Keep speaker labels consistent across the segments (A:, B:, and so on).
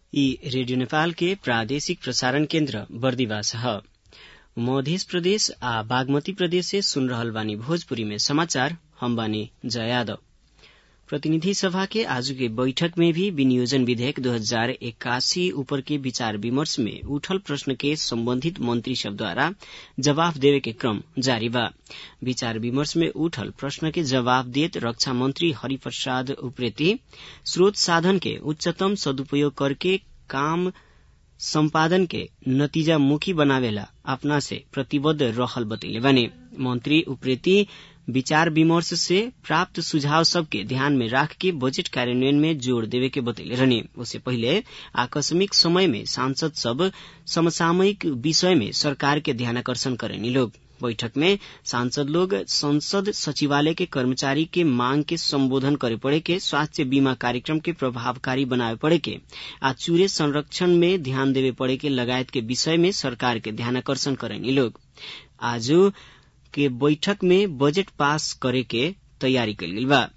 A: ई रेडियो नेपाल के प्रादेशिक प्रसारण केन्द्र बर्दिवास ह मध्य प्रदेश आ बागमती प्रदेश से सुन रहल बानी भोजपुरी में समाचार हम बानी जया यादव प्रतिनिधि सभा के आज के बैठक में भी विनियोजन विधेयक दो हजार इक्यासी ऊपर के विचार विमर्श में उठल प्रश्न के संबंधित मंत्री सब द्वारा जवाब देवे के क्रम जारी बा विचार विमर्श में उठल प्रश्न के जवाब देत रक्षा मंत्री हरिप्रसाद उप्रेती स्रोत साधन के उच्चतम सदुपयोग करके काम संपादन के नतीजामुखी बनावेला अपना से प्रतिबद्ध रहल बतैले बने मंत्री उप्रेती विचार विमर्श से प्राप्त सुझाव सबके ध्यान में राख के बजट कार्यान्वयन में जोड़ देवे के बतैले रहने उससे पहले आकस्मिक समय में सांसद सब समसामयिक विषय में सरकार के ध्यानाकर्षण करेनी लोग बैठक में सांसद लोग संसद सचिवालय के कर्मचारी के मांग के संबोधन करे पड़े के स्वास्थ्य बीमा कार्यक्रम के प्रभावकारी बनावे पड़े के आ चूरे संरक्षण में ध्यान देवे पड़े के लगायत के विषय में सरकार के ध्यानाकर्षण करेनी लोग आज के बैठक में बजट पास करे के तैयारी कल गई बा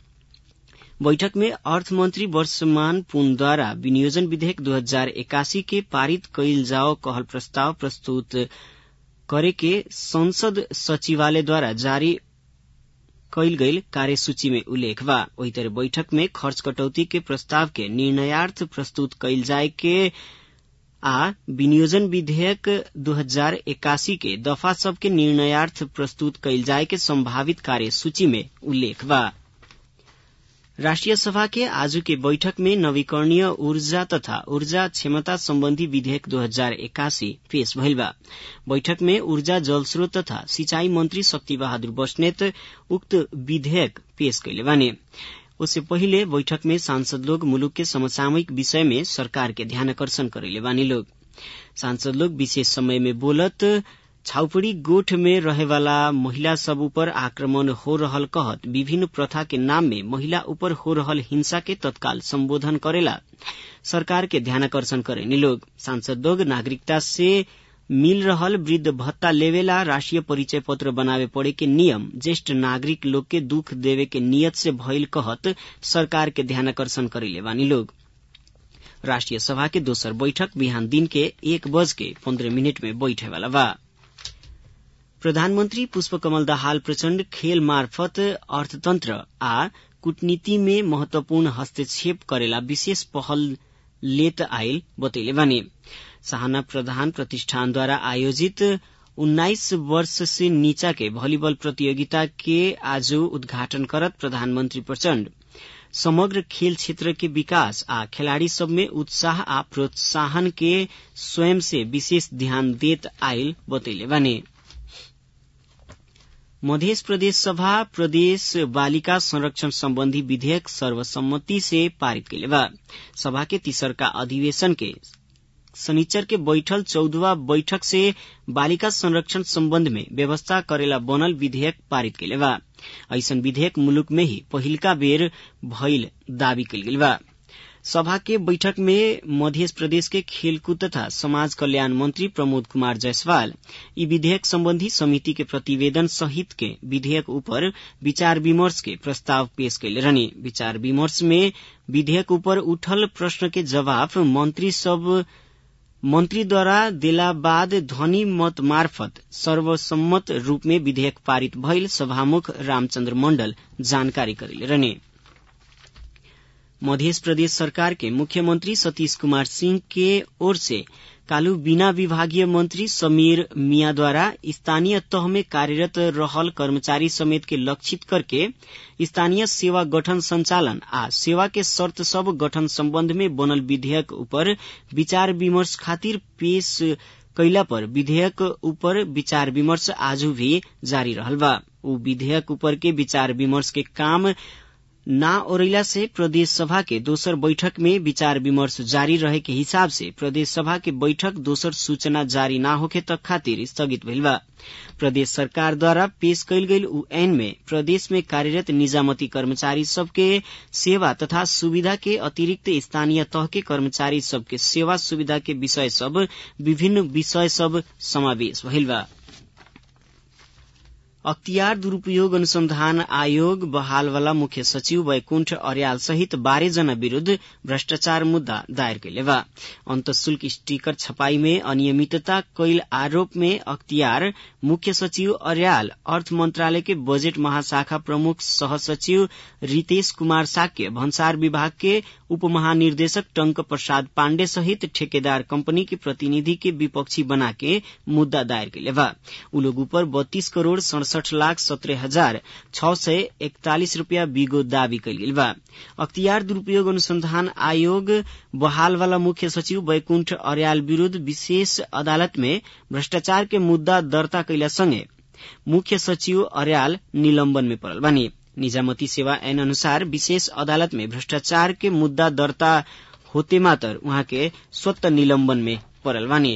A: बैठक में अर्थमंत्री वर्षमान पुनद्वारा विनियोजन विधेयक दो हजार इक्यासी के पारित कइल जाओ कहल प्रस्ताव प्रस्तुत करे के संसद सचिवालय द्वारा जारी कइल गईल कार्यसूची में उल्लेख बा वही तरह बैठक में खर्च कटौती के प्रस्ताव के निर्णयार्थ प्रस्तुत कइल जाय के आ विनियोजन विधेयक दो हजार इक्यासी के दफा सबके निर्णयार्थ प्रस्तुत कइल जाय के संभावित कार्यसूची में उल्लेख बा राष्ट्रिय सभा के आज के बैठक में नवीकरणीय ऊर्जा तथा ऊर्जा क्षमता संबंधी विधेयक दो हजार इक्यासी पेश भइल बा बैठक में ऊर्जा जलस्रोत तथा सिंचाई मंत्री शक्ति बहादुर बस्नेत उक्त विधेयक पेश कैले बाने उससे पहिले बैठक में सांसद लोग मुलुक के समसामयिक विषय में सरकार के ध्यानाकर्षण करेले बानी लोग सांसद लोग विशेष समय में बोलत छाउपड़ी गोठ में रहेवाला महिला सब ऊपर आक्रमण हो रहल कहत विभिन्न प्रथा के नाम में महिला ऊपर हो रहल हिंसा के तत्काल संबोधन करेला सरकार के ध्यानाकर्षण करेनी लोग सांसद लोग नागरिकता से मिल रहल वृद्ध भत्ता लेवेला राष्ट्रीय परिचय पत्र बनावे पड़े के नियम ज्येष्ठ नागरिक लोग के दुख देवे के नियत से भइल कहत सरकार के ध्यानाकर्षण करेले बानी लोग राष्ट्रिय सभा के दोसर बैठक बिहान दिन के एक बज के पन्द्रह मिनट में बैठे वाला बा प्रधानमन्त्री पुष्पकमल दाहाल प्रचण्ड खेल मार्फत अर्थतन्त्र आ कूटनीति में महत्वपूर्ण हस्तक्षेप करेला विशेष पहल लेत आयल बतैले बानी सहाना प्रधान प्रतिष्ठानद्वारा आयोजित उन्नाइस वर्ष से नीचा के भलिबल प्रतियोगिता के आज उद्घाटन करत प्रधानमन्त्री प्रचण्ड समग्र खेल क्षेत्र के विकास आ खिलाड़ी सब में उत्साह आ प्रोत्साहन के स्वयं से विशेष ध्यान देत आयल बतैले बानी मध्य प्रदेश सभा प्रदेश बालिका संरक्षण संबंधी विधेयक सर्वसम्मति से पारित कैले बा सभा के तीसरका अधिवेशन के शनिचर के बैठल चौदहवा बैठक से बालिका संरक्षण सम्बन्ध में व्यवस्था करेला बनल विधेयक पारित कैले बा ऐसन विधेयक मुलुक में ही पहिलका बेर भइल दावी कैल गेल बा सभा के बैठक में मध्य प्रदेश के खेलकूद तथा समाज कल्याण मंत्री प्रमोद कुमार जायसवाल ई विधेयक संबंधी समिति के प्रतिवेदन सहित के विधेयक ऊपर विचार विमर्श के प्रस्ताव पेश कैले रहने विचार विमर्श में विधेयक ऊपर उठल प्रश्न के जवाब मंत्री सब मंत्री द्वारा देला बाद ध्वनि मत मार्फत सर्वसम्मत रूप में विधेयक पारित भइल सभामुख रामचन्द्र मण्डल जानकारी करेले रहने मध्य प्रदेश सरकार के मुख्यमंत्री सतीश कुमार सिंह के ओर से कालू बिना विभागीय मंत्री समीर मिया द्वारा स्थानीय तह में कार्यरत रहल कर्मचारी समेत के लक्षित करके स्थानीय सेवा गठन संचालन आ सेवा के शर्त सब गठन सम्बन्ध में बनल विधेयक ऊपर विचार विमर्श खातिर पेश कैला पर विधेयक ऊपर विचार विमर्श आज भी जारी रहल बा ऊ विधेयक ऊपर के विचार विमर्श के काम ना ओरैला से प्रदेश सभा के दोसर बैठक में विचार विमर्श जारी रहे के हिसाब से प्रदेश सभा के बैठक दोसर सूचना जारी ना होखे तक खातिर स्थगित भइल बा प्रदेश सरकार द्वारा पेश कैल गईल उ ऐन में प्रदेश में कार्यरत निजामती कर्मचारी सबके सेवा तथा सुविधा के अतिरिक्त स्थानीय तह के कर्मचारी सबके सेवा सुविधा के विषय सब विभिन्न विषय सब समावेश भइल बा अख्तियार दुरूपयोग अनुसंधान आयोग बहालवाला मुख्य सचिव वैकुण्ठ अर्याल सहित बाह्र जना विरूद्ध भ्रष्टाचार मुद्दा दायर कैले बा अंतशुल्क स्टीकर छपाई में अनियमितता कैल आरोप में अख्तियार मुख्य सचिव अर्याल अर्थ मंत्रालय के बजट महाशाखा प्रमुख सहसचिव रितेश कुमार साक्य भन्सार विभाग के उप महानिर्देशक टंक प्रसाद पाण्डे सहित ठेकेदार कंपनी के प्रतिनिधि के विपक्षी बना के मुद्दा दायर कैले बा उ लोग ऊपर बत्तीस करोड़ सड़सठ लाख सत्रह हजार छ सय इकतालीस रूपियाँ बिगो दावी कैल गेल बा अख्तियार दुरूपयोग अनुसंधान आयोग बहालवाला मुख्य सचिव वैकुण्ठ अर्याल विरूद्ध विशेष अदालत में भ्रष्टाचार के मुद्दा दर्ता कैला सँगै मुख्य सचिव अर्याल निलम्बन में पड़ल बानी निजामती सेवा ऐन अनुसार विशेष अदालत में भ्रष्टाचार के मुद्दा दर्ता होते मात्र उहाँ के स्वत निलम्बन में पड़ल बानी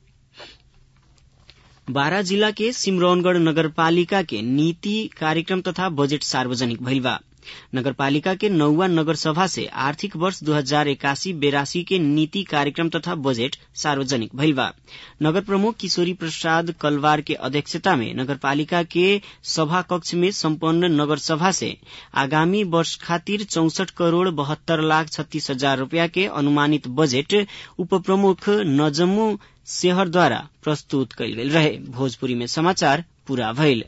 A: बारा जिला के सिमरौनगढ़ नगरपालिका के नीति कार्यक्रम तथा बजट सार्वजनिक भइल बा नगरपालिका के नौवा नगर सभा से आर्थिक वर्ष दो हजार इक्यासी बेरासी के नीति कार्यक्रम तथा बजट सार्वजनिक भइल बा नगर प्रमुख किशोरी प्रसाद कलवार के अध्यक्षता में नगरपालिका के सभा कक्ष में सम्पन्न नगर सभा से आगामी वर्ष खातिर चौसठ करोड़ बहत्तर लाख छत्तीस हजार रूपया के अनुमानित बजट उप प्रमुख नजमू सेहरद्वारा प्रस्तुत कयल गेल रहे भोजपुरी में समाचार पूरा भइल